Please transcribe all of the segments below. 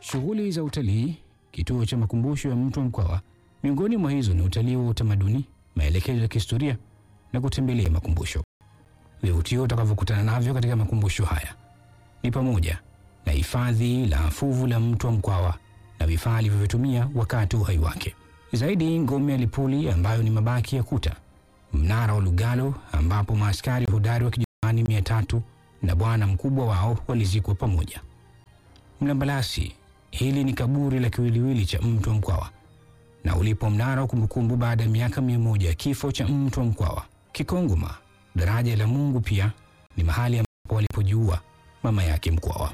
Shughuli za utalii kituo cha makumbusho ya Mtwa Mkwawa. Miongoni mwa hizo ni utalii wa utamaduni, maelekezo ya kihistoria na kutembelea makumbusho. Vivutio utakavyokutana navyo katika makumbusho haya ni pamoja na hifadhi la fuvu la Mtwa Mkwawa na vifaa alivyovitumia wakati wa uhai wake. Zaidi, ngome ya Lipuli ambayo ni mabaki ya kuta, mnara wa Lugalo ambapo maaskari hodari wa Kijerumani mia tatu na bwana mkubwa wao walizikwa pamoja. Mlambalasi, hili ni kaburi la kiwiliwili cha Mtwa Mkwawa na ulipo mnara wa kumbukumbu baada ya miaka mia moja ya kifo cha Mtwa Mkwawa. Kikongoma, daraja la Mungu, pia ni mahali ambapo walipojiua mama yake Mkwawa.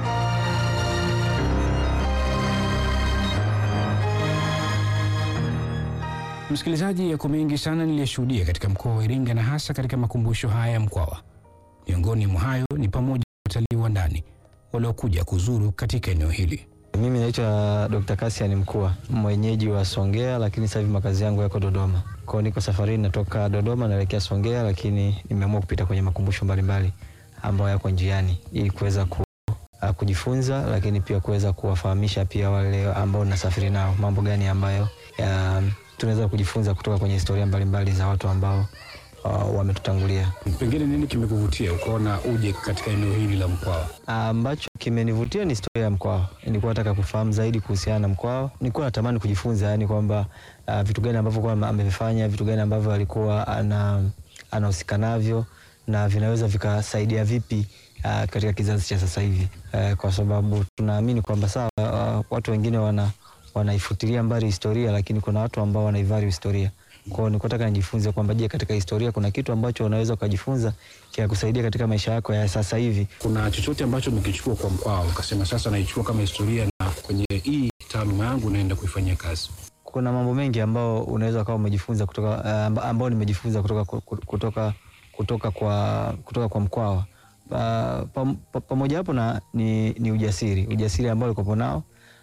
Msikilizaji, yako mengi sana niliyoshuhudia katika mkoa wa Iringa na hasa katika makumbusho haya ya Mkwawa. Miongoni mwa hayo ni pamoja na watalii wa ndani waliokuja kuzuru katika eneo hili. Mimi naitwa Dr. Cassian Mkua, mwenyeji wa Songea, lakini sasa hivi makazi yangu yako Dodoma. Kwa hiyo niko safarini, natoka Dodoma naelekea Songea, lakini nimeamua kupita kwenye makumbusho mbalimbali ambayo yako njiani ili kuweza ku, uh, kujifunza, lakini pia kuweza kuwafahamisha pia wale ambao nasafiri nao mambo gani ambayo ya, tunaweza kujifunza kutoka kwenye historia mbalimbali za watu ambao uh, wametutangulia. Pengine nini kimekuvutia ukaona uje katika eneo hili la Mkwawa? ambacho kimenivutia ni historia ya Mkwawa. Nilikuwa nataka kufahamu zaidi kuhusiana na Mkwawa. Nilikuwa natamani kujifunza, yani kwamba uh, vitu gani ambavyo kwa amevifanya, vitu gani ambavyo alikuwa ana anahusika navyo na vinaweza vikasaidia vipi uh, katika kizazi cha sasa hivi uh, kwa sababu tunaamini kwamba sawa, uh, watu wengine wana wanaifutilia mbali historia, lakini kuna watu ambao wanaivari historia. Kwa hiyo nilikuwa nataka nijifunze kwamba je, katika historia kuna kitu ambacho unaweza ukajifunza kikakusaidia katika maisha yako ya sasa hivi. Kuna chochote ambacho umekichukua kwa Mkwawa ukasema sasa naichukua kama historia na kwenye hii taaluma yangu naenda kuifanyia kazi? kuna mambo mengi ambao unaweza ukawa umejifunza kutoka uh, ambao nimejifunza kutoka kutoka kutoka kwa kutoka kwa Mkwawa. Uh, pam- pa- pamoja hapo na ni, ni ujasiri ujasiri ambao ulikopo nao,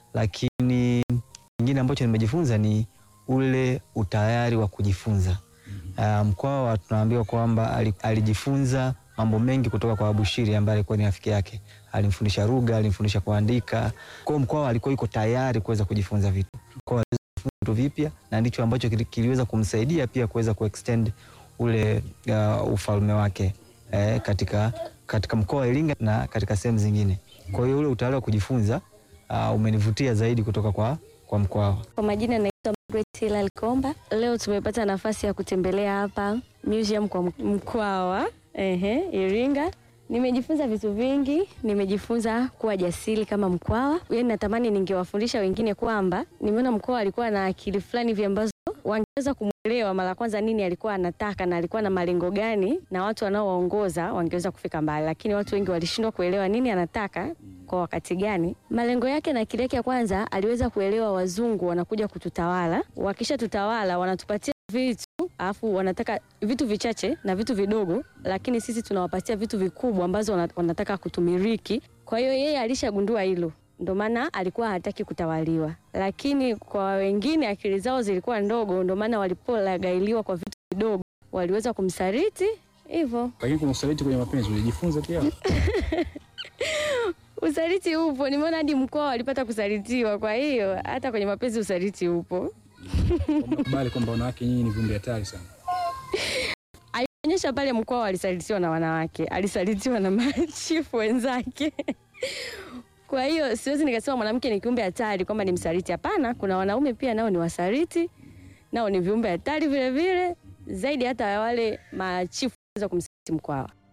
lakini kingine ambacho nimejifunza ni ule utayari wa kujifunza. Uh, Mkwawa tunaambiwa kwamba ali- alijifunza mambo mengi kutoka kwa Abushiri ambaye alikuwa ni rafiki yake. Alimfundisha lugha, alimfundisha kuandika. Kwa hiyo Mkwawa alikuwa yuko tayari kuweza kujifunza vitu. Kwa hiyo aliweza kujifunza vitu vipya na ndicho ambacho kili- kiliweza kumsaidia pia kuweza kuextend ule uh, ufalme wake eh, katika, katika mkoa wa Iringa na katika sehemu zingine. Kwa hiyo ule utayari wa kujifunza uh, umenivutia zaidi kutoka kwa, kwa Mkwawa. Kwa majina naitwa Margaret Hilal Komba. Leo tumepata nafasi ya kutembelea hapa museum kwa Mkwawa ehe, Iringa. Nimejifunza vitu vingi, nimejifunza kuwa jasiri kama Mkwawa. Yaani natamani ningewafundisha wengine kwamba nimeona Mkwawa alikuwa na akili fulani hivi ambazo wangeweza kumwelewa mara kwanza nini alikuwa anataka na alikuwa na malengo gani, na watu wanaowaongoza wangeweza kufika mbali, lakini watu wengi walishindwa kuelewa nini anataka kwa wakati gani, malengo yake na akili yake. Ya kwanza aliweza kuelewa wazungu wanakuja kututawala, wakisha tutawala wanatupatia vitu alafu wanataka vitu vichache na vitu vidogo, lakini sisi tunawapatia vitu vikubwa ambazo wana- wanataka kutumiliki. Kwa hiyo yeye alishagundua hilo, ndio maana alikuwa hataki kutawaliwa, lakini kwa wengine akili zao zilikuwa ndogo, ndio maana walipolagailiwa kwa vitu vidogo waliweza kumsaliti hivyo. Lakini kuna usaliti kwenye mapenzi ulijifunza pia? Usaliti upo, nimeona hadi Mkwawa walipata kusalitiwa. Kwa hiyo hata kwenye mapenzi usaliti upo. Kubali kwamba wanawake nyinyi ni viumbe hatari sana. Alionyesha pale Mkwawa alisalitiwa na wanawake, alisalitiwa na machifu wenzake. Kwa hiyo siwezi nikasema mwanamke ni kiumbe hatari kwamba ni msaliti. Hapana, kuna wanaume pia nao ni wasaliti, nao ni viumbe hatari vile vile, zaidi hata ya wale machifu waweza kumsaliti Mkwawa.